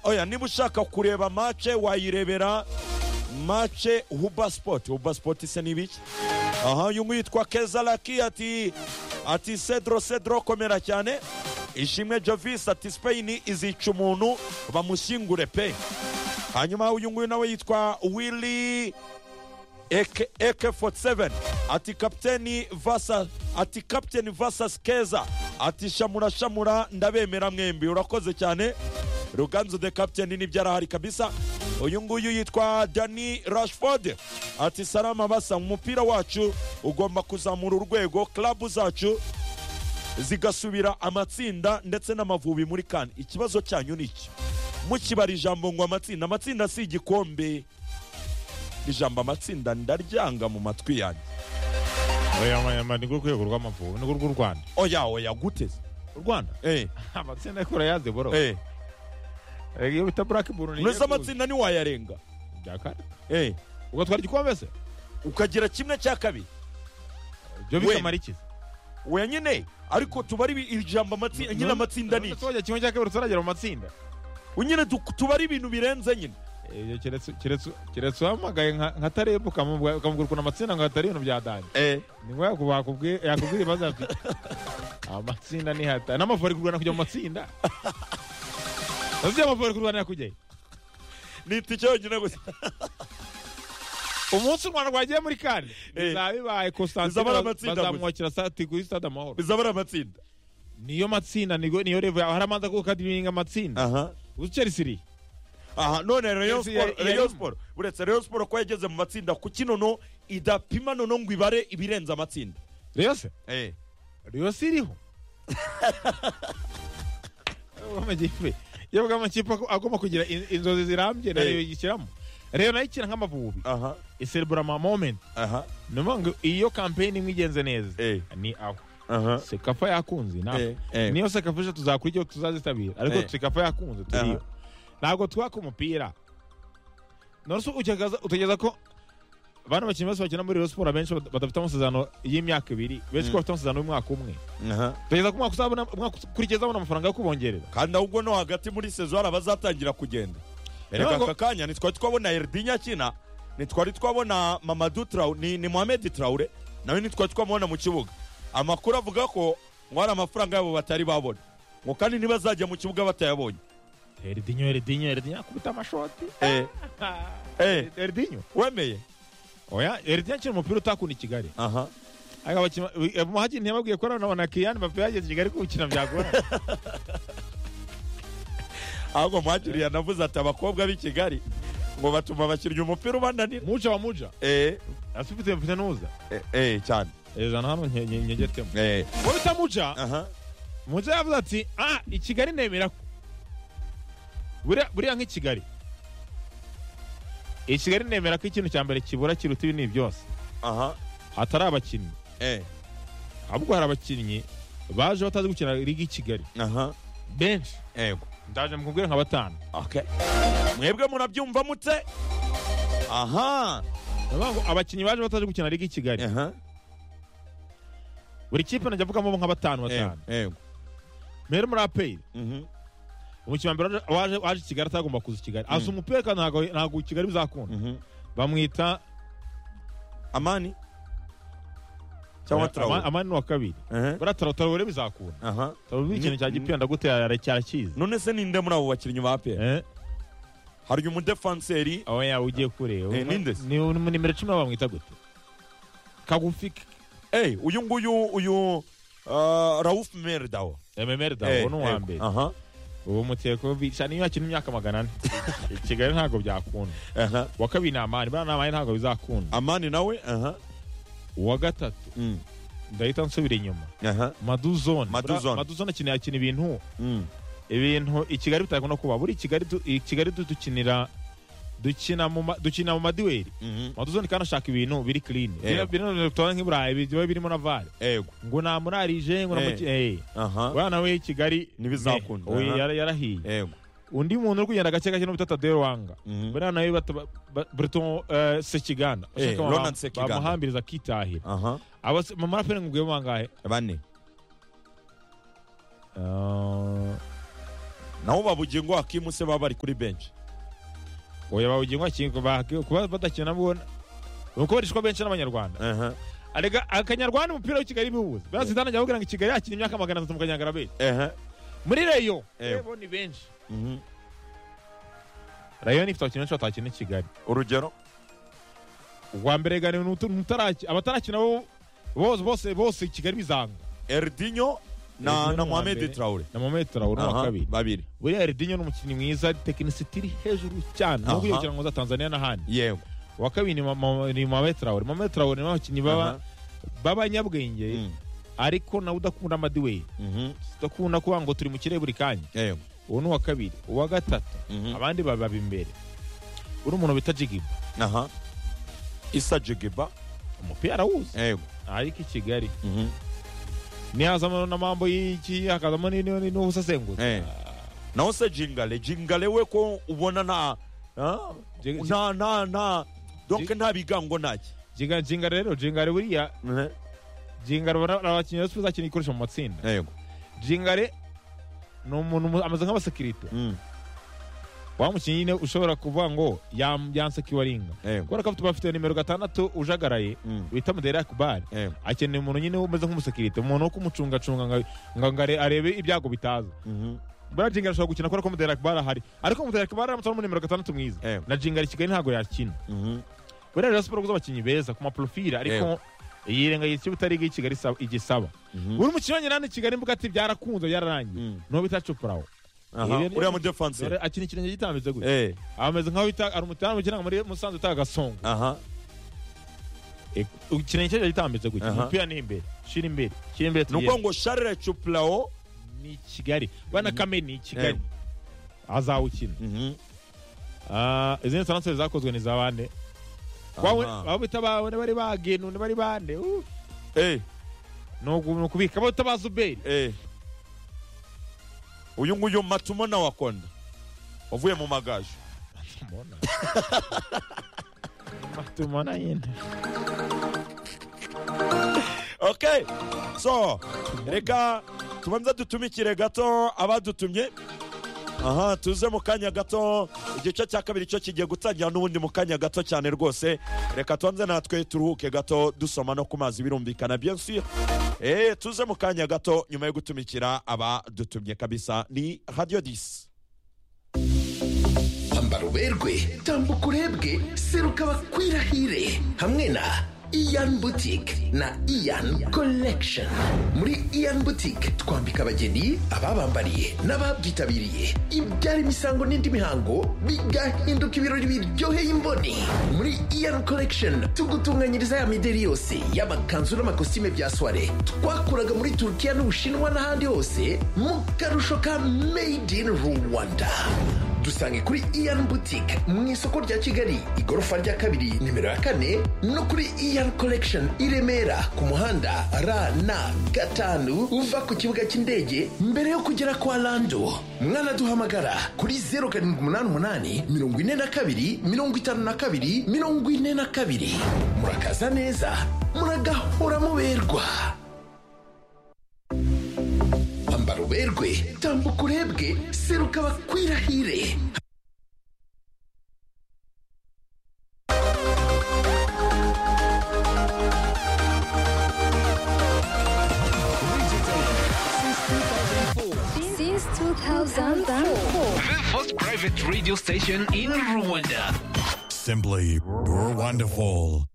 oya niba ushaka kureba mace wayirebera mace huba sport huba sport se n'ibiki aha uyu nguyu yitwa keza laki ati ati cedro cedro komera cyane ishimwe jovisi ati spain izica umuntu bamushyingure pe hanyuma uyu nguyu nawe yitwa willy Eke, Eke 47 ati kapiteni vasa ati kapiteni vasas keza ati shamura shamura ndabemera mwembi urakoze cyane ruganzu the captain nibyo arahari kabisa uyu nguyu yitwa dani rashford ati salama basa umupira wacu ugomba kuzamura urwego klabu zacu zigasubira amatsinda ndetse n'amavubi muri kane ikibazo cyanyu ni iki mukibara ijambo ngo amatsinda amatsinda si igikombe ijambo amatsinda ndaryanga mu matwi yanjye oya amanyama ni rwo rwego rw'amavubi ni rwo rw'u rwanda oya oya guteze u rwanda eh amatsinda yo kurayazi boro eh iyo bita burake buru ni ntuzi amatsinda ntiwayarenga byakane eh ugatwara igikombe se ukagira kimwe cya kabiri ibyo Wenda. bikamara iki oya nyine ariko tubare ibi- ijambo amatsinda nyine amatsinda ni None iki tujya kimwe cya kabiri turagera mu matsinda nyine du- tubare ibintu birenze nyine Iyo keretse- keretse- keretse uhamagaye nka nka tarebe ukamubwira ukamubwira ukuntu amatsinda ngo hatari ibintu byadanye eh ni ngombwa ko bakubwiye yakubwira ibibazo ati amatsinda ni hatari n'amavubi ari kurwana kujya mu matsinda ntuzajya amavubi ari kurwanira kujyayo nita icyonyine gusa umunsi u rwanda rwagiye muri kane Eh. bizaba bibaye Bizaba ari constantine amatsinda bazamwakira sati kuri stade amahoro bizaba ari amatsinda niyo matsinda nigo- niyo revo yawe hari amanza kuko adiringa amatsinda aha uzi chelsea iri aha none rayon Chelsea yari- sport rayon yarimo. sport uretse rayon sport ko yageze mu matsinda kuki noneho idapima noneho ngo ibare ibirenze amatsinda reyo se eh reyo si iriho amakipe yebwe amakipe ako- agomba kugira in- inzozi zirambye na Eh. reyo yishyiramo reyo nayo ikina nk'amavubi aha iserebura ama moment aha ni ukuvuga ngo iyo kampeyini imwe igenze neza Eh. ni aho aha sekafa yakunze ni aho Eh, eh. niyo sekafa eshatu zakora icyo tuzazitabira ariko Eh. sekafa yakunze turiyo ntabwo twaka umupira none se utekereza utekereza ko bano bakinnyi bose bakina muri Rayon siporo benshi bad- badafite amasezerano y'imyaka ibiri benshi ko bafite amasezerano y'umwaka umwe aha utekereza ko umwaka uzabona umwaka ukurikiye azabona amafaranga yo kubongerera kandi ahubwo no hagati muri sezo hari abazatangira kugenda erega Ntabwo- aka kanya ntitwari twabona erdinya akina ntitwari twabona mamadu traure ni, ni mohamed traure nawe ntitwari twamubona mu kibuga amakuru avuga ko ngo hari amafaranga yabo batari babona ngo kandi ntibazajya mu kibuga batayabonye eridinyo eridinyo eridinyo akubita amashoti eh, eh, eridinyo wemeye oya eridinyo akina umupira utakunda i kigali aha Aya bakina- we- umuhagi ntiyababwiye ko nanone na Kylian Mbappe yageze i kigali kuwukina byagora ahubwo mwakiriya yanavuze ati abakobwa b'i kigali ngo batuma abakinnyi umupira ubananira muja wa muja eh, asifite mfite nuza eh, eh, cyane ejana hano nke- nke- nkegetemo eh, wowe utamuca aha muca yavuze ati ah i kigali nemera ko buriya buriya nk'i kigali i kigali nemera ko ikintu cya mbere kibura kiruta ibi ni byose aha hatari abakinnyi eh, ahubwo hari abakinnyi baje batazi gukina ligi i kigali aha benshi yego ndaje mukubwire nka batanu Okay. mwebwe murabyumva mute aha ndavuga ngo abakinnyi baje batazi gukina ligi i kigali aha buri kipe najya avugamo nka batanu batanu yego mbere muri apeyiri Mhm. umukino wa mbere waje waje i kigali atagomba kuza i kigali asa umupira kandi ntabwo ntabwo i kigali bizakunda Mhm. bamwita amani cyangwa Ama- trawe amani ni wa kabiri buriya taro taro rero bizakunda aha taro ni ikintu cya Ni- gipenda gutera cyarakizi none se ninde muri abo bakinnyi ba pe Eh, hari umudefanseri aho yawe ugiye kureba Eh, ninde se? ni ni nimero cumi na bamwita gute kagufi eh uyu nguyu uyu ah, Raouf Merdawa ememeri dawe Eh, uwo ni uwa eh, mbere aha ubu muteko bica niyo yakina imyaka magana ane i kigali ntabwo byakunda aha uwa kabiri ni amani buriya ni amani ntabwo bizakunda amani nawe aha uwa gatatu Mm. ndahita nsubira inyuma aha maduzone Maduzone. Buriya maduzone akina yakina ibintu Mm. ibintu i kigali bitakunda kuba buri kigali du- i kigali du- dukinira dukina mu ma- dukina mu maduweri Mhm. maduzoni kandi ashaka ibintu biri clean Yego. bino tubona nk'i burayi biba birimo na vare yego ngo nta murarije ngo Eh. aha wana we i kigali Ntibizakunda, eh, oya, aha. yara- yarahiye yego undi muntu uri kugenda gake gake n'ubutata de wanga Mhm. buriya nawe bata- ba- Breton eh, Sekiganda Eh, Ashaka Ronald bam- Sekiganda. bamuhambiriza akitahira aha Abas- mu maraperi ngubwiye bangahe bane Eh, naho babugingo akimuse baba bari kuri benshi oya bawugenwa kingo kuba badakina mubona nuko barishwa benshi n'abanyarwanda aha arega akanyarwanda umupira w'i kigali biwuze Yeah. basi ndanagira ngo kigali yakina imyaka magana atatu mu kanyangara benshi aha muri rayo Yeah. rebo ni benshi mhm. rayo ni ifite abakinnyi benshi batakina i kigali urugero ubwa mbere gani abatarakina bo bose bose bose i kigali bizanga erdinyo na, Erdinyo na ni uwa mohamed mbere. traure na mohamed traore ni Aha, uwa kabiri babiri buriya erdinyo ni umukinnyi mwiza tekinisiti iri hejuru cyane Aha. nubwo yokina ngo za tanzania n'ahandi yewe uwa kabiri ni Ma- Ma- ni mohamed traore mohamed traore ni abakinnyi baba- Aha. b'abanyabwenge Mm, ariko nawe udakunda amadiweri mhm, udakunda kuvuga ngo turi mu kirere buri kanya yewe uwo ni uwa kabiri uwa gatatu mhm. abandi bababa imbere uri umuntu bita jigiba aha isa jigiba umupira arawuzi yewe ariko i kigali mhm, nihazamo n'amambo y'iki hakazamo ni- ni- n'ubusasenguzi eh. naho se jingale jingale we ko ubona nta ah, Jing- nta nta nta donc Jing- nta bigango ntaki Jinga- jingara rero jingare buriya Mhm, jingare bara- abakinnyi ba siporo izakina ikoresha mu matsinda yewe jingare ni umuntu mu- ameze nk'abasekirite Mm, wa mukinnyi nyine ushobora kuvuga ngo yam- yansekiwe aringa yewe kubera ko afite- bafite nimero gatandatu ujagaraye Mm, bita muderak bari yewe akeneye umuntu nyine umeze nk'umusekirite umuntu wo kumucungacunga ngo- ngo ngo are- arebe ibyago bitaza mhm, buriya jingare ashobora gukina kubera ko muderak bari ahari ariko muderak bari aramutse ari mu nimero gatandatu mwiza yewe na jingare i kigali ntabwo yakina mhm, buriya rero siporo guza abakinnyi beza ku maporofile ariko yirengagiye icyo utariga kigali isa- igisaba mhm, buri mukino wanyina hano i kigali mbuga ati byarakunze byararangiye mm. nuwo bita cupurawo Aha, Ibi- uriya mudefanse dore akina ikirenge gitambitse gutya eh ameze nkaho bita hari umutamu ukina muri musanze utaha agasongo aha ikirenge cye gitambitse gutya Aha. umupira ni imbere shira imbere shira imbere ni ukuvuga tugenda ngo charles chuplao ni i kigali bana Mhm. kame ni i kigali azawukina mhm, Ah, izindi sanasire zakozwe ni za bande Wawe- aha. abo bita bawe ni bari bagenu ni bari bande uh. eh ni uku- ni ukubika abo bita ba zuberi Eh. uyu nguyu matumo na wakonda wavuye mu magaje Mbona. Tumona yenda. okay so reka tubanza dutumikire gato abadutumye aha tuze mu kanya gato igice cya kabiri cyo kigiye gutangira n'ubundi mu kanya gato cyane rwose reka tubanze natwe turuhuke gato dusoma no ku mazi birumvikana bien sûr eh tuze mu kanya gato nyuma yo gutumikira abadutumye kabisa ni radio 10 ambara uberwe tambuka urebwe seruka bakwirahire hamwe na iyan butike na iyan collection muri iyan butike twambika abageni ababambariye n'ababyitabiriye ibyara imisango n'indi mihango bigahinduka ibirori biryoheye imboni muri iyan collection tugutunganyiriza ya mideri yose y'amakanzu n'amakositime bya soire twakuraga muri turukiya n'ubushinwa n'ahandi hose mu karusho ka made in rwanda dusange kuri iyan boutique mu isoko rya kigali igorofa rya kabiri nimero ya kane no kuri iyan collection i remera ku muhanda rn gatanu uva ku kibuga cy'indege mbere yo kugera kwa lando mwanaduhamagara kuri 078 42 52 42 murakaza neza muragahora muberwa ambara uberwe tambuka urebwe seruka bakwirahire since 2004. The first private radio station in Rwanda. Simply wonderful.